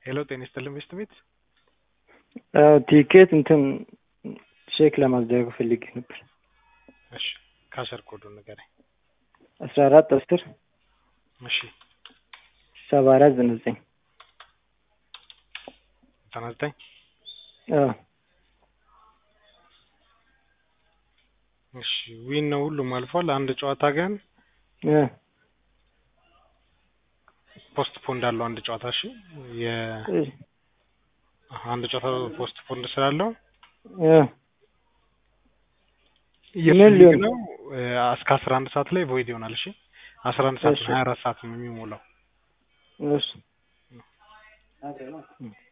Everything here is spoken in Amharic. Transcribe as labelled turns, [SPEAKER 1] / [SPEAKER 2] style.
[SPEAKER 1] ሄሎ ጤና ይስጥልኝ ሚስት ቤት
[SPEAKER 2] ቲኬት እንትን ቼክ ለማድረግ ፈልጌ ነበር።
[SPEAKER 1] እሺ ካሸር ኮዱን ንገረኝ።
[SPEAKER 2] አስራ አራት አስር
[SPEAKER 1] እሺ
[SPEAKER 2] ሰባ አራት ዘጠና ዘጠኝ
[SPEAKER 1] ዘጠና ዘጠኝ
[SPEAKER 2] አዎ
[SPEAKER 1] እሺ ዊን ነው ሁሉም አልፏል። አንድ ጨዋታ ግን
[SPEAKER 2] እ
[SPEAKER 1] ፖስት ፖንድ አለው አንድ ጨዋታ እሺ የ አንድ ጨዋታ ፖስት ፖንድ ስላለው
[SPEAKER 2] እ
[SPEAKER 1] የሱ
[SPEAKER 2] ምን
[SPEAKER 1] ሊግ
[SPEAKER 2] ሊሆን?
[SPEAKER 1] ነው እ እስከ አስራ አንድ ሰዓት ላይ ቮይድ ይሆናል። እሺ አስራ አንድ ሰዓት
[SPEAKER 2] እሺ።
[SPEAKER 1] ሀያ አራት ሰዓት ነው የሚሞላው።
[SPEAKER 2] እሺ